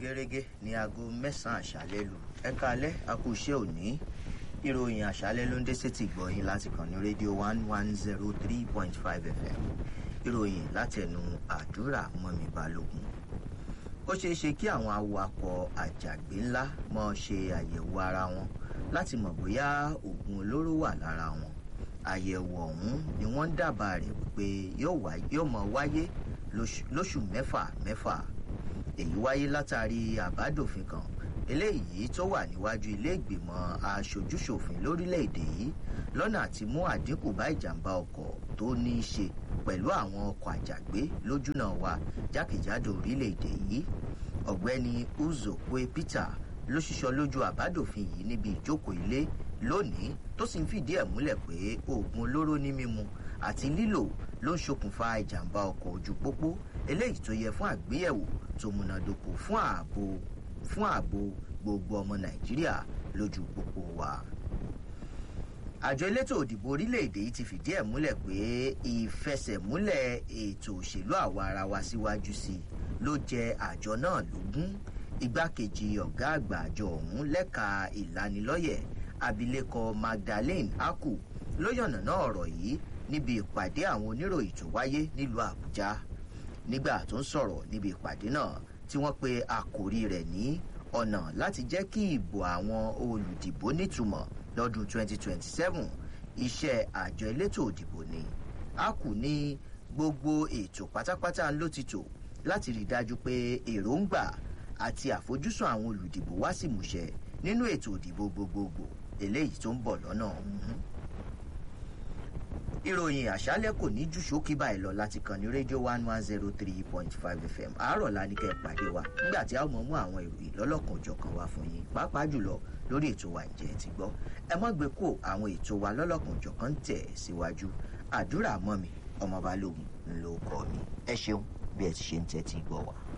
gẹ́gẹ́ ní aago mẹ́sàn-án àṣálẹ́ lù ẹ̀ka alẹ́ akú iṣẹ́ òní ìròyìn àṣálẹ́ ló ń dé sétí gbọ̀yìn láti kàn ní rédíò one one zero three point five fm ìròyìn látẹnu àdúrà mọ́mi balógun ó ṣeé ṣe kí àwọn awakọ̀ àjàgbé ńlá mọ́ ṣe àyẹ̀wò ara wọn láti mọ̀ bóyá oògùn olóró wà lára wọn àyẹ̀wò ọ̀hún ni wọ́n ń dábàá rẹ̀ wípé yóò mọ̀ wáyé lóṣù mẹ́fà mẹ́fà èyí wáyé látàrí àbádòfin kan eléyìí tó wà níwájú ilé ìgbìmọ̀ aṣojúṣòfin lórílẹ̀‐èdè yìí lọ́nà àti mú àdínkù bá ìjàmbá ọkọ̀ tó ní í ṣe pẹ̀lú àwọn ọkọ̀ àjàgbé lójúnà wa jákèjádò orílẹ̀‐èdè yìí ọ̀gbẹ́ni uzokwe peter ló ṣiṣọ́ lójú àbádòfin yìí níbi ìjókòó ilé lónìí tó sì ń fìdí ẹ̀ múlẹ̀ pé oògùn olóró ní mímu àti lílò ló ń ṣokùnfà ìjàmbá ọkọ̀ ojú pópó eléyìí tó yẹ fún àgbéyẹ̀wò tó múnádóko fún ààbò fún ààbò gbogbo ọmọ nàìjíríà lójú pópó wa. àjọ elétò òdìbò orílẹ̀-èdè yìí ti fìdí ẹ̀ múlẹ̀ pé ìfẹsẹ̀múlẹ̀ ètò òṣèlú àwa ara wa síwájú sí i ló jẹ àjọ náà lógún igbákejì ọ̀gá àgbà àjọ ọ̀hún lẹ́ka ìlanilọ́yẹ̀ abilékọ magdalene aku ló yànnàná ọ̀rọ̀ yìí níbi ìpàdé àwọn oníròyìn tó wáyé nílùú àbújá nígbà tó ń sọ̀rọ̀ níbi ìpàdé náà tí wọ́n pe àkòrí rẹ̀ ní ọ̀nà láti jẹ́ kí ìbò àwọn olùdìbò nítumọ̀ lọ́dún 2027 iṣẹ́ àjọ elétò òdìbò ni aku ní gbogbo ètò pátápátá ló ti tò láti rí i dájú pé èròǹgbà àti àfojúsùn àwọn olùdìbò wá sí ìmúṣẹ nínú ètò òdìbò gbogbogbò eléyìí tó ń bọ̀ lọ́nà ọ̀hún. ìròyìn àṣálẹ̀ kò ní jù ṣókí báyìí lọ láti kàn ní rédíò one one zero three point five fm àárọ̀ la ní kẹ́ ẹ pàdé wa nígbà tí a ó mọ̀ mú àwọn ìròyìn lọ́lọ́kan òjọ̀kan wá fún yín pàápàá jùlọ lórí ètò wa ìjẹ́ ti gbọ́ ẹ mọ́ gbé kó àwọn ètò wa lọ́lọ́kan òjọ̀kan tẹ̀ síwájú àdúrà mọ́ mi ọmọ balógun ló kọ́ mi ẹ ṣeun bí ẹ ti ṣe ń tẹ́tí gbọ́ wa.